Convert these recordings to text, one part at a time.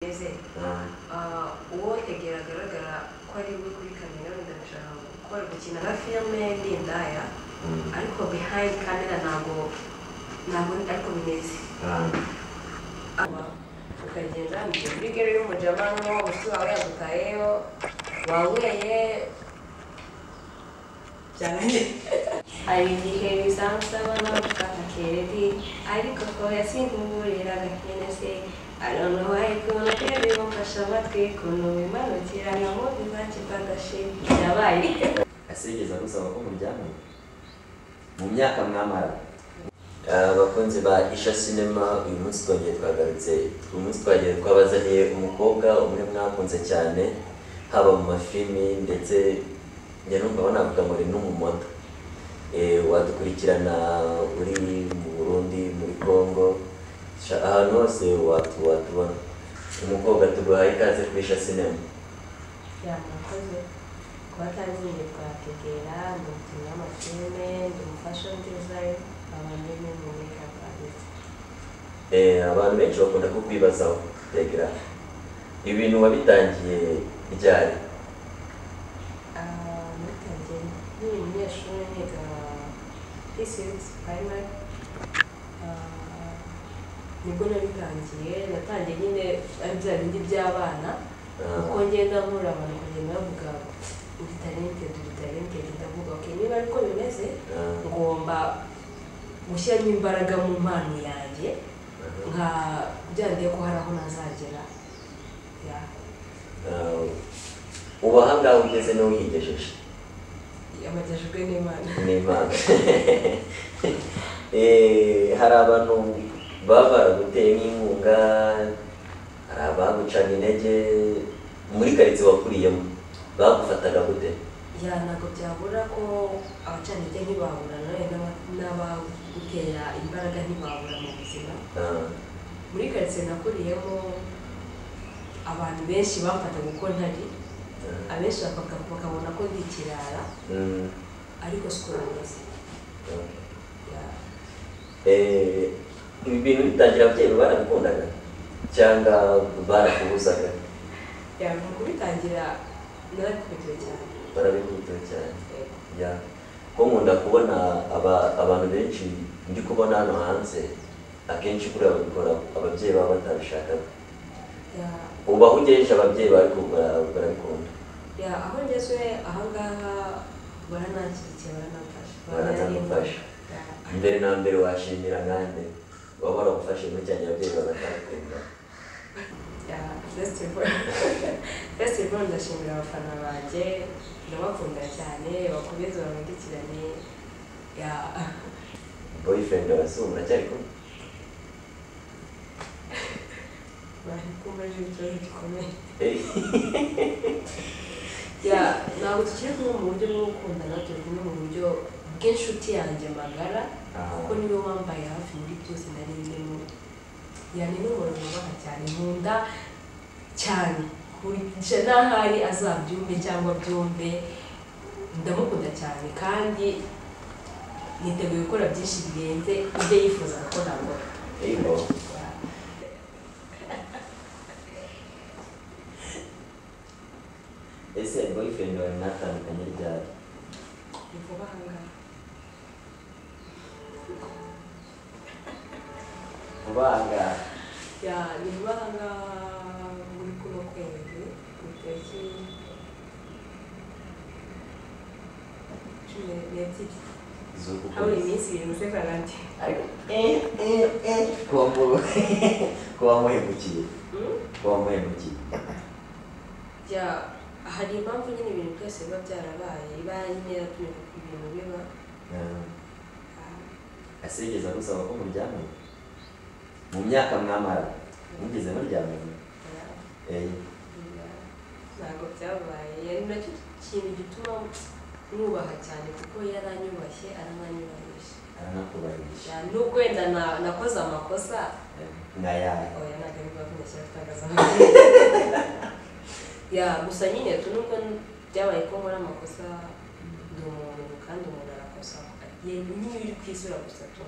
ndetse ah, uwo yagera agaragara ko ari we kuri kamera wenda ndashaka gukora gukina nka filime ni indaya ariko behind camera ntabwo ntabwo ariko bimeze Aba, tukagenda ngiye kuri gare y'umujamano mushiki wawe yagutayeyo wawuye byananiye hari igihe bizamusaba navuga akeredi ariko ko yasimburira agakene se arona wayi kuntu rero bimufasha amatwi kuntu bimanukira nabo bizakipa agashimwe yabaye asigeza gusaba ko muryamana mu myaka mwamara abakunzi ba isha sinema uyu munsi twongeye twagarutse uyu munsi twagiye twabazaniye umukobwa umwe mwakunze cyane haba mu mafilimi ndetse njya numva banavuga ngo ni n'umumodo Eh, wadukurikirana uri mu burundi muri congo Sha- ahantu hose watu watubona umukobwa tuguhaye ikaze kuri isha sinema yamukoze kuba atangiye kwategera ndi umukinnyi w'amafilime ndi umufashion design abandi ni mu makeup artist Eh, abantu benshi bakunda kukwibazaho tegra ibintu wabitangiye ryari Ah, natangiye nkiri umunyeshuri niga pcs primary Ah, nibwo nabitangiye natangiye nyine ari bya bindi by'abana Ah. uko ngenda nkura abantu kugenda bavuga uri talented uri talented ndavuga okay niba ariko bimeze Ah. ngomba gushyiramo imbaraga mu mpano yanjye nka byandiye ko hari aho nazagera Yeah. Ah, ubu ahangaha ugeze n'uwigejeje amajyajwe n'imana n'imana Eh, hari abantu baba baraguteye nk'inkunga hari abagucaga intege muri karitsiye wakuriyemo bagufataga gute ya ntabwo byabura ko abacanirya ntibabura nawe n'aba- n'abagutera imbaraga ntibabura mu buzima Ah, muri karitsiye nakuriyemo abantu benshi bamfataga uko ntari ah, abenshi baka- bakabona ko ndi ikirara mm, ariko siko bimeze ah. Yeah. Eh, ibi bintu bitangira ababyeyi barabikundaga cyangwa barakubuzaga Yeah, mu kubitangira narabikubitiwe cyane barabikubita cyane Yego. ya ko nkunda kubona aba, abantu benshi ndi kubona hano hanze akenshi kuriya babikora ababyeyi baba batabishakaga Yeah. ubaho ugejeje ababyeyi bari ku- bara- barabikunda ya aho ngeze ahangaha baranakirikiye baranamfasha Baranagufasha. Ya. mbere na mbere washimira nkande baba baragufashije muri cyane ababyeyi bagatabikunda ya festival festival ndashimira abafana banjye ndabakunda cyane bakomeze bamurikirane ya boyfriend abasumba cyari kumwe bari kumbaje ikibazo gikomeye Eh, ya ntabwo tukiri kumwe mu buryo bwo gukundana turi kumwe mu buryo bw'inshuti yanjye magara aha. kuko niwe wambaye hafi muri byose nari ndimo yani ni umuntu nubaha cyane nkunda cyane kurusha n'ahari azabyumve cyangwa byumve ndamukunda cyane kandi niteguye gukora byinshi birenze ibyo yifuzaga ko nakora Yego. ese boyfriend wawe mwatandukanye ryari ni vuba ahangaha vuba ahangaha ya ni vuba ahangaha muri kuno kwezi ku itariki cumi n'ebyiri z'uku habura kwezi. iminsi irindwi se karante ariko eh, eh, eh, kuba mu- kuba muhemukiye Mm? kuba muhemukiye bya hari impamvu nyine ibintu byose biba byarabaye iba nyine yaratumye ibintu biba Ah, asigeze agusaba ko muryamana mu myaka mwamara mugeze muryamana ah, Eh, ya- ntabwo byabaye yari nacyo kintu gituma mwubaha cyane kuko yaranyubashye arananyubahisha aranakubahisha nubwo wenda na- nakoze amakosa Eh, nkayahe oya ntabwo ari bwo nashyira kutangaza ya gusa nyine tu nubwo byabaye ko nkora amakosa ndi umuntu kandi umuntu arakosa nyine uri ku isi urakosa tu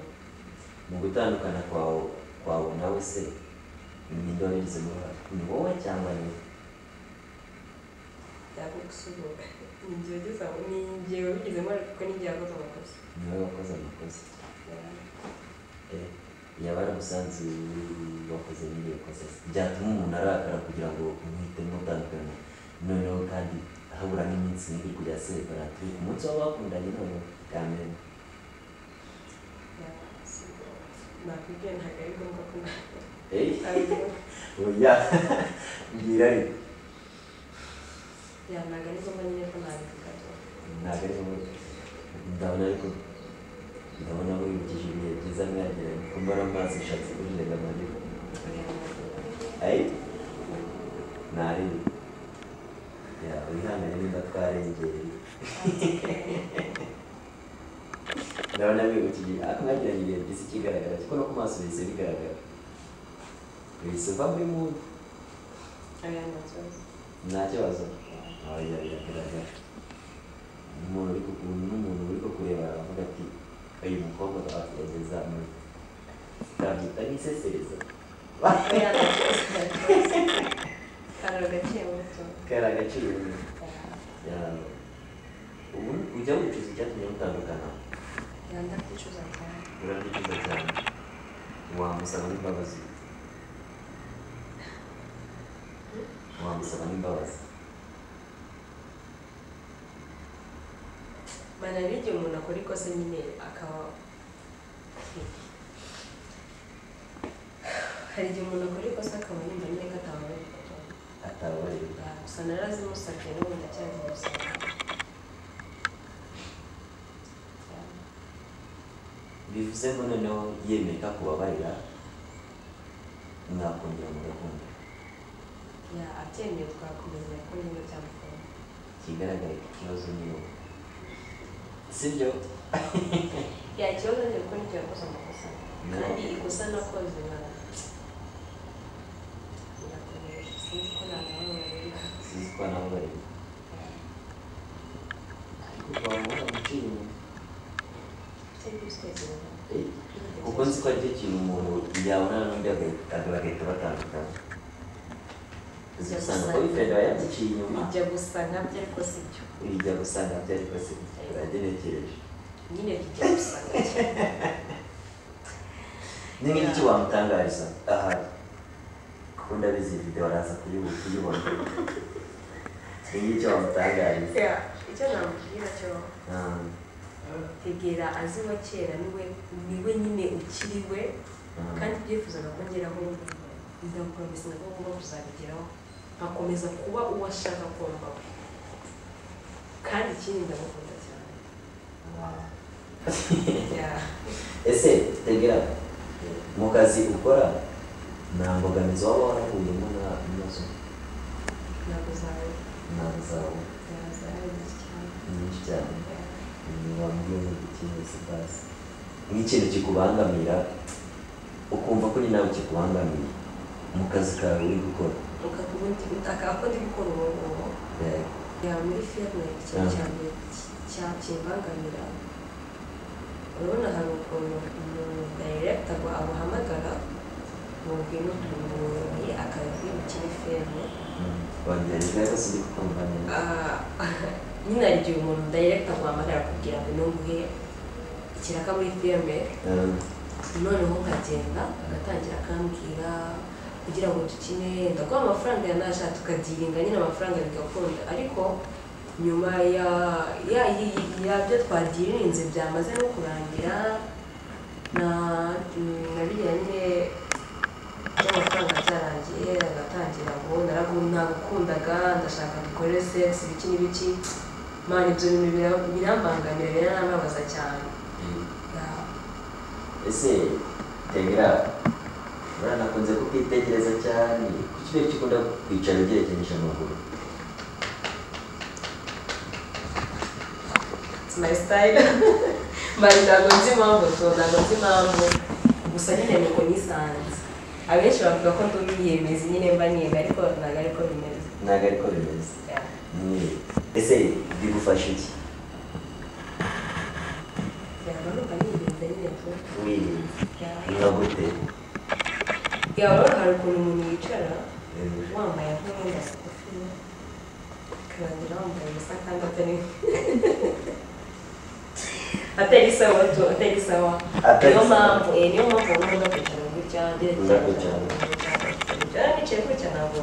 mu gutandukana kwawe kwawe nawe se ni ndoni zimuha ni wowe cyangwa ni ntabwo gusubura ni igihe ugeze aho ni igihe wabigizemo ariko kuko n'igihe yakoze amakosa niwe wakoze amakosa Eh, yaba yaragusanze wakoze n'iri kosa byatuma umuntu arakara kugira ngo umuhite mutandukanye noneho kandi habura n'iminsi miri kujya separate umunsi waba bakundanye noneho kamere nakubwiye ntabwo ari ngombwa ko Eh, nawe oya mbwira ariko ya ntabwo ari ngombwa nyine ko nabivuga ntabwo ari wowe ndabona ariko ndabona wibukije ibihe byiza mwagiranye kumbona amazi ushatse kujirenga amarira ayi ntarebe ya wihangane niba twarengereye ndabona wibukije ariko mwagiranye ibihe byiza ikigaragara kuko no ku maso bihise bigaragara bihise uva muri mudu aya ni ikibazo nta kibazo oya biragaragara umuntu uri kukuntu n'umuntu uri kukureba aravuga ati uyu mukobwa twatugeza muri twabyita nk'isesereza aya ni ikibazo kararo gaciye muto kari agaciro yawe ubu ujya wicuza icyatumye mutandukana yanda kwicuza cyane urabyicuza cyane wamusaba n'imbabazi wamusaba n'imbabazi mbana n'igihe umuntu akora ikosa nyine akaba hari igihe umuntu akora ikosa akaba yumva nyine ko atababaye atababarira gusa narazimusabye n'ubu ndacyazimusabye bivuze ngo noneho yemeye ko akubabarira mwakongera mugakunda ya abyemeye twakomeza ko nyine byamukunda kigaragara ko ikibazo ni wowe sibyo ya ikibazo ni uko n'icyo yakoze amakosa No. kandi ikosa nakoze nkaba birakomeje sinzi ko nanababarira sinzi ko nababarira ariko twabona gucira inyuma cyangwa se twese Eh, kuko nzi ko aricyo kintu umuntu yabonana n'undi agahita- bagahita batandukana uzi usanga ko bifenda yabyiciye inyuma bijya gusa nkabyo ariko si byo bijya gusanga byari kose uragenekereje nyine bijya gusa nkabyo ni nk'iki wamutangariza ahari kuko ndabizi iyi video araza kuyibu- kuyibona ni nk'iki wamutangariza Ya, icyo namubwira cyo Ah, tegera azi wa kera niwe niwe nyine ukiri we ah. kandi ibyifuzo nakongeraho ndagukomeza nabwo ngomba kuzabigeraho nkakomeza kuba uwo ashaka kumva we kandi ikindi ndamukunda cyane Ah. Ya, ese tegera mu kazi ukora nta mbogamizi waba warahuriyemo na- nazo ntabwo zawe ntabwo zawe zawe zawe nyinshi cyane nyinshi cyane Ya, wambwiye ngo ukinyuze basi nk'ikintu kikubangamira ukumva ko nawe kikubangamiye mu kazi kawe uri gukora ukaba ubundi akaba akunda ibikora ubu ngubu Eh, ya muri firime ikintu cya mbere cyakimbangamira urabona hari ukuntu umuntu dayiregita ngo amuhamagara ngo ngwino tumuyoboye akazi ukine firime mm, wongera ejo yose uri kukumva neza Ah, nyine hari igihe umuntu dayiregita aguhamagara akubwira ngo nunguhe ikiraka muri firime Eh, noneho nkagenda agatangira akambwira kugira ngo dukine ndaguha amafaranga yanasha tukagiringa nyine amafaranga bigakunda ariko nyuma ya ya y- yabyo twadirinze byamaze no kurangira na na biriya nyine by'amafaranga byarangiye agatangira ngo naragu nagukundaga ndashaka dukore sex ibiki n'ibiki mana ibyo bintu bira- birambangamira biranababaza cyane Ya. ese tegera urabona nakunze kukwitegereza cyane kuki ureba icyo ukunda kwicara ugerekenyije amaguru It's my style. Mbari ntabwo nzi impamvu so ntabwo nzi impamvu gusa nyine nuko nisanze abenshi bavuga ko ndi umwiyemezi nyine mba niga ariko ntabwo ariko bimeze ntabwo ariko bimeze Yeah. Ni- ese bigufasha iki Yeah, ntabwo numva nirinze nyine tu wirinda Yeah. nka gute yawe hari ukuntu umuntu yicara wambaye nk'umwenda mugufi ukarangira wambaye ubusa kandi atari atari sawa tu atari sawa Atari niyo sawa. mpamvu eh, niyo mpamvu urabona kwicara gutya Ngomba ngerekeye kwicara. niba nicaye gutya ntabwo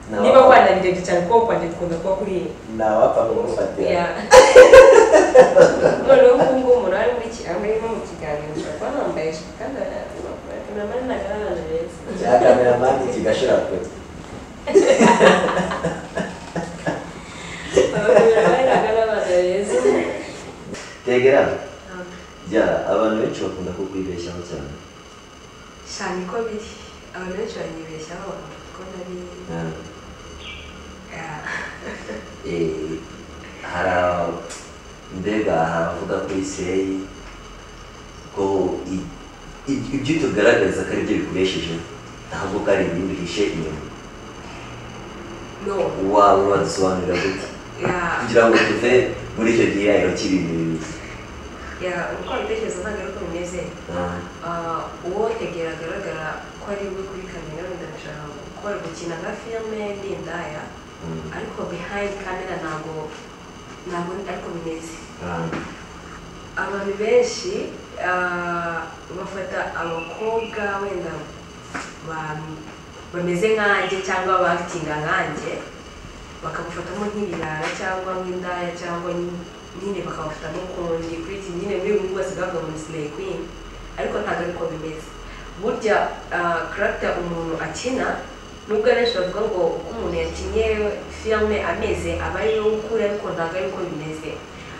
Nta niba wapfa- wananirembye cyane kuko kwanjye dukunda kuba kuri nta wapfa kugufatira Yeah. noneho ubu ngubu umuntu ari muri ki- ari nko mu kiganiro ushobora kuba nambaye ijipo kandi kameraman ntabwo ari ahantu heza cya kameramani kigashira kure Abakameramani ntabwo ari abantu beza tegera jya abantu benshi bakunda kukwibeshyaho cyane cyane ko biri abantu benshi banyibeshyaho bakavuga ko nari Ah, Yeah. eh, hari aba- mbega hari abavuga kuri seyi ko i- i- ibyo tugaragaza ko aribyo bikubesheje ntabwo ko ari ibindi uhishe inyuma no waba wadusobanurira gute Yeah. kugira ngo tuve muri icyo gihirahiro cy'ibintu bibi Yeah, uko wabitekereza ntabwo ari uko bimeze Ah, Ah, uwo egera agaragara ko ari we kuri kamera ndashaka gukora gukina nka filime ni indaya mm, ariko behind camera ntabwo ntabwo ariko bimeze ah, abantu benshi ah, bafata abakobwa wenda ba- bameze nkanjye cyangwa bakitinga nkanjye bakamufatamo nk'ibirara cyangwa nk'indaya cyangwa nyi- nyine bakamufatamo ukundi kuri iki nyine muri buri wese bwavuga ngo ni sineyi kwini ariko ntabwo ariko bimeze burya ah, karagita umuntu akina nubwo abenshi bavuga ngo uko umuntu yakinnye filime ameze aba ariyo ukura ariko ntabwo ariko bimeze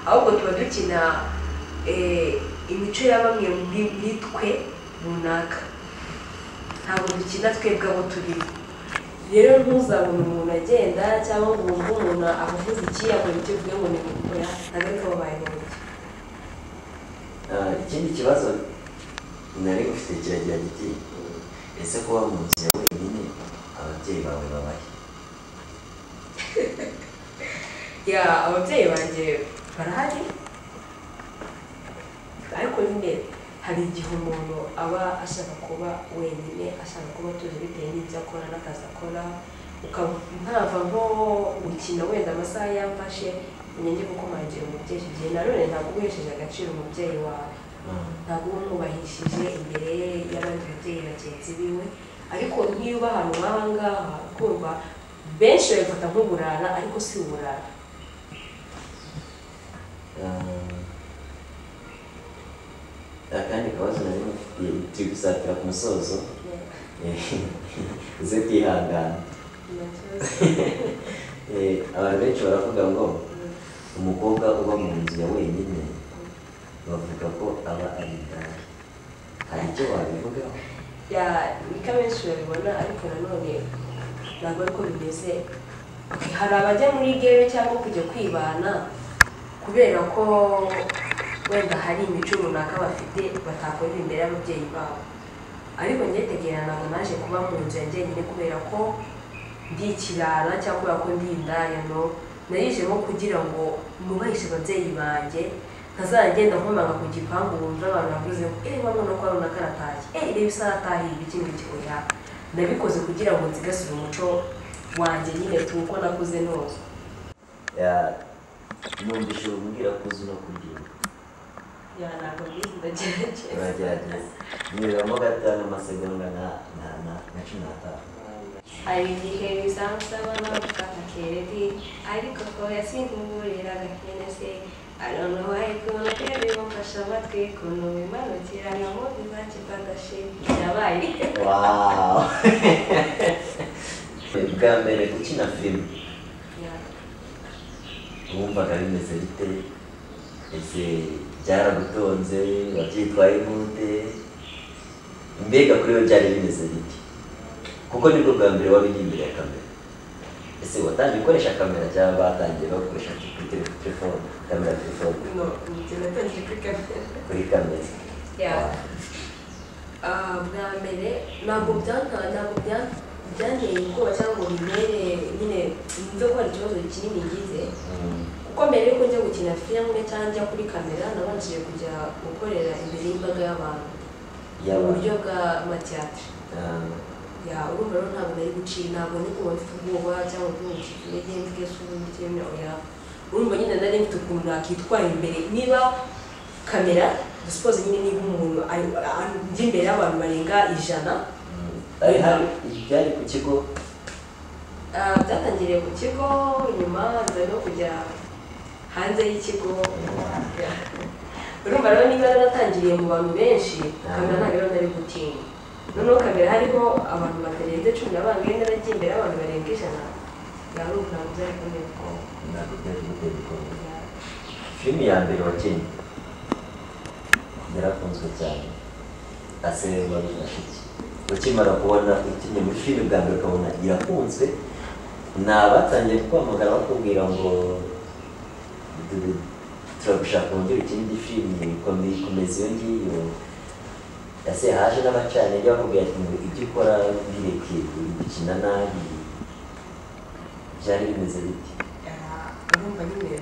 ahubwo tuba dukina eh, imico ya bamwe muri muri twe runaka ntabwo dukina twebwe abo turi rero ntuzabone umuntu agenda cyangwa ngo wumve umuntu avuze iki yakora icyo uvuga ngo ni gukora ntabwo ariko babaye mu buryo ah, ikindi kibazo nari ufite kiragira giti ese kuba mu nzu ya wenyine ababyeyi bawe babahe ya ababyeyi banjye barahari ariko nyine hari igihe umuntu aba ashaka kuba wenyine ashaka kuba atuje bitewe n'ibyo akora n'akazi akora ukaba ntava nko gukina wenda amasaha yamfashe umenye kuko mwangira umubyeyi igihe nanone ntabwo uguhesheje agaciro umubyeyi wawe Ah. ntabwo uba mwubahishije imbere y'abandi babyeyi bagenzi biwe ariko nk'iyo uba ahantu nk'aha ngaha kumva benshi babifata nk'uburara ariko si uburara Ah, akandi kabazo nari mufitiye turi gusatira ku musozo uze kwihangana Eh, abantu benshi baravuga ngo umukobwa uba mu nzu ya wenyine bavuga ko aba ari indaya hari icyo wabivugaho ya niko abenshi babibona ariko nanone ntabwo ariko bimeze Okay, hari abajya muri gere cyangwa kujya kwibana kubera ko wenda hari imico runaka bafite batakorera imbere y'ababyeyi babo ariko ngetegera ntabwo naje kuba mu nzu ya njyenyine kubera ko ndi ikirara cyangwa kubera ko ndi indaya no narishemo kugira ngo nubahishe ababyeyi banjye ntazagenda nkomanga ku gipangu wumva abantu bavuze ngo eee wa mwana kwa runaka aratashye eee reba isaha atahiye iki ngiki oya nabikoze kugira ngo nsigasire umuco wanjye nyine tu uko nakuze nose Ya- numvise umbwira ko uzi no kuryina ya ntabwo mbizi ndagerageza uragerageza nibiramo gatanu amasegonda na- na- na- na cumi n'atanu hari igihe bizansaba navuga nka keredi ariko ko yasinkumburira agakene se arontu wayikuntu keredi bumfashe amatwi kuntu wimanukira nkamubwiza kidadashi yabaye wawu bwa mbere ukina filime Ya. wumvaga bimeze bite ese byaragutonze wabyitwaye gute mbega kuri we byari bimeze bite kuko nibwo bwa mbere wabiri imbere ya kamera ese watangiye ukoresha kamera cyangwa batangiye bakoresha kuri tele- telefone kamera telefone No, njye natangiye kuri kamera. kuri kamera Yeah. Ah, bwa mbere ntabwo byanta ntabwo bya- byanteye ubwoba cyangwa ngo bimere nyine mve ko hari ikibazo kinini ngize Mm. kuko mbere yuko njya gukina filime cyangwa njya kuri kamera nabanjije kujya gukorera imbere y'imbaga y'abantu mu Y'abantu. buryo bwa matiyatire ya urumva rero ntabwo nari guciye ntabwo ndi kuba mfite ubwoba cyangwa kuba mfite intege mfite isumbye cyangwa oya urumva nyine nari mfite ukuntu nakitwara imbere niba kamera dusipoze nyine niba umuntu ari- ari- njya imbere y'abantu barenga ijana ari hari byari ku kigo Ah, byatangiriye ku kigo nyuma nza no kujya hanze y'ikigo urumva rero niba naratangiriye mu bantu benshi kamera ntabwo rero nari gutinya noneho kamera hariho abantu batarenze cumi na bangahe naragiye imbere y'abantu barenga ijana yari ukuntu byari kumenya ko ntabwo byari gutera ubwoba filime ya mbere wakinnye yarakunzwe cyane asererwa n'inashiki ukimara kubona ukinnye muri filime bwa mbere ukabona irakunzwe ni abatangiye kukwamagara bakubwira ngo "Du- turagushaka wongere ikindi filime ikomeye ikomeza iyo ngiyo ese haje n'abacanenge bakubwira ati ngo ibyo ukora bireke gukina nabi byari bimeze biti urumva nyine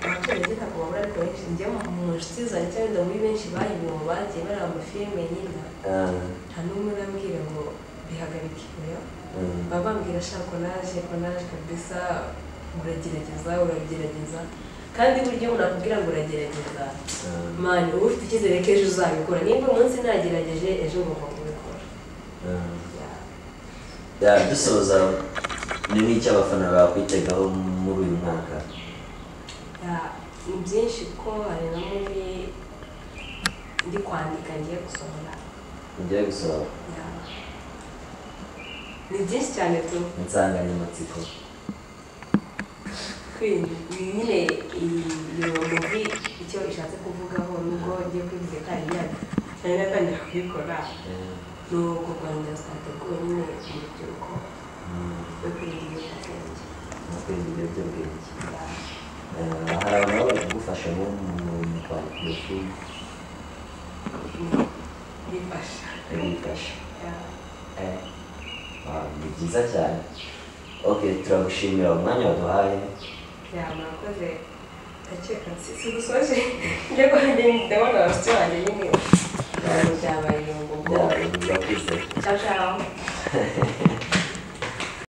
abaturage ntabwo babura ariko benshi njya mu nshuti zanjye cyangwa inda muri benshi bayibonye bagiye bareba amafilime nyine Ah, nta n'umwe urambwira ngo bihagarike oya mm. baba bambwira ashaka konaje konaje kabisa uragerageza uragerageza kandi buryo umuntu akubwira ngo uragerageza Ah, mani uba ufite icyizere ko ejo uzabikora nimba uyu munsi nagerageje ejo ugomba kubikora ah. Yeah. Ya, dusoza ni nk'icyo abafana bakwitegaho muri uyu mwaka Ya, ni byinshi kuko hari na muri ndi kwandika ngiye gusohora ugiye gusohora Ya. ni byinshi cyane tu insanganyamatsiko kwinjira nyine iyo muri icyo ishatse kuvugaho nubwo ngiye kubivuga kandi yanditse cyane natangira kubikora ni uko rwanda zitateguwe nyine urubyiruko rwo kwirinda ibiyobyabwenge mu kwirinda ibiyobyabwenge Ya. Eh, hari abantu baba bari kugufasha nko mu mu kwandika iyo filime Ni- bifasha bigufasha Ya. Eh, ah, ni byiza cyane ok turagushimira umwanya waduhaye Ya, murakoze gake kansi sigusoje njya guhajya ndabona abasitsi banjye nyine byabaye ngo ngo byawe urakoze ciao ciao